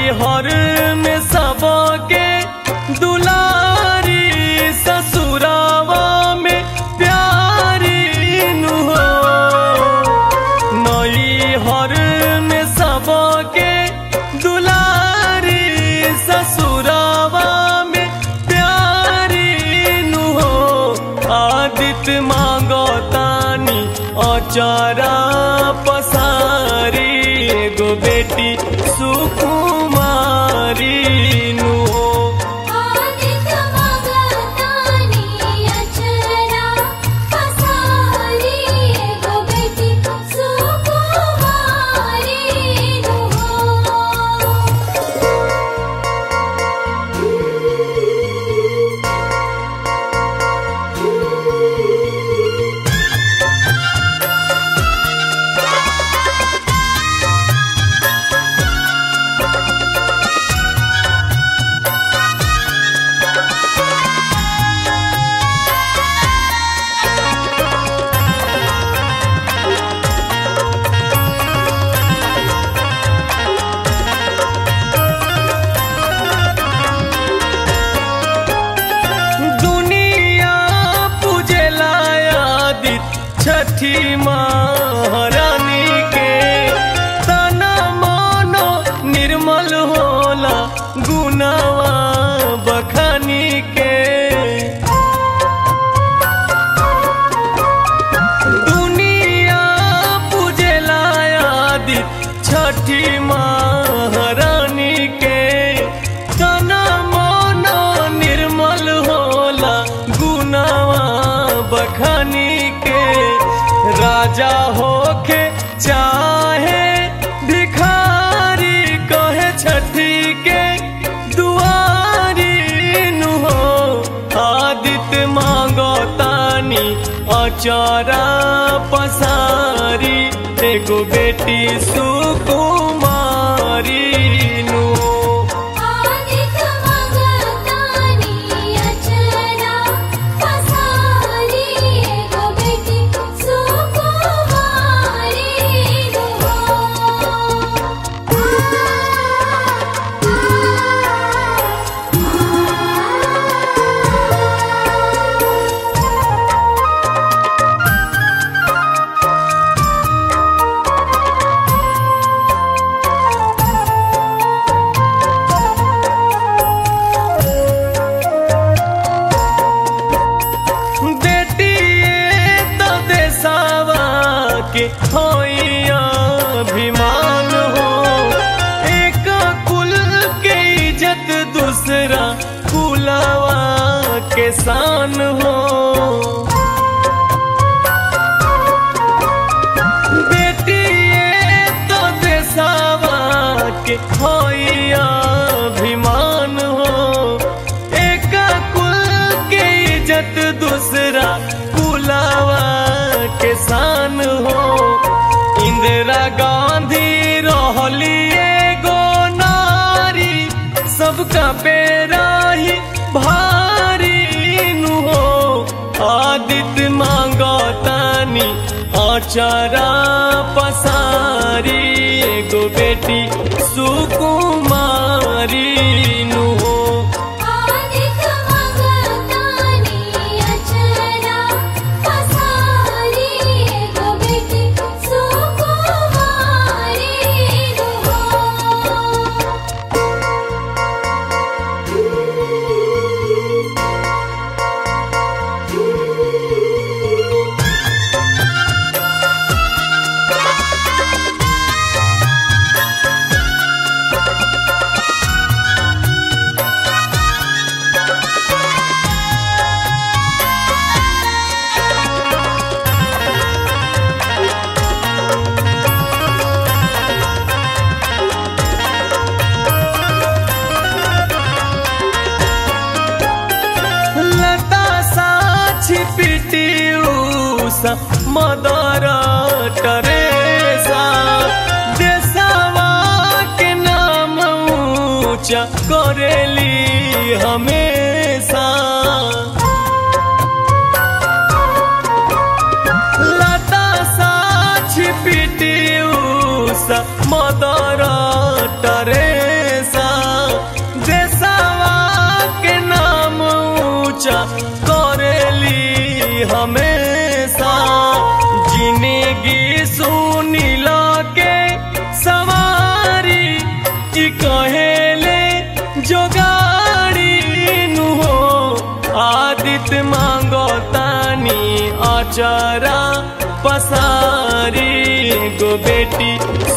हर में सबके दुलारी ससुरावा में प्यारी नु हो नई हर में सबके दुलारी ससुरावा में प्यारी नु हो आदित्य मांगो तानी अचारा पसारी एगो बेटी सुकुमारी नु हो आदित्य मगतानी अचरा पसारी एगो बेटी सुकुमारी नु दुनिया पूजला आदित छठी महारानी के तना मानो निर्मल होला गुनावा बखानी के दुनिया पूजला आदित छठी महारानी के तना मानो निर्मल होला गुनावा बखानी के राजा होके चाहे भिखारी कहे छठी के दुआरी नु हो आदित्य मांगो तानी अचारा पसारी एगो बेटी सुकुमारी नु हो आदित्य मगतानी अचरा पसारी एगो बेटी सुकुमारी बेटिए तो देसावा के होइया अभिमान हो एक कुल के इज्जत दूसरा कुलावा के शान हो बेटिए तो देसावा के होइया अभिमान हो एक कुल के इज्जत दूसरा कुलावा के शान हो इंदिरा गांधी रहली एगो नारी सबका पेरा ही भारी नु हो आदित्य मांगो तानी अचारा पसारी एगो बेटी सुकुमारी नु हो आदित्य मगतानी अचरा पसारी एगो बेटी सुकुमारी लता साक्षी पिटी उषा मदर टरेसा देशवा के नाम ऊंचा करेली हमेशा लता साक्षी पिटी उषा मदर टरेसा कि कहेले जोगाड़ी नु हो आदित्य मांगो तानी अचरा पसारी गो बेटी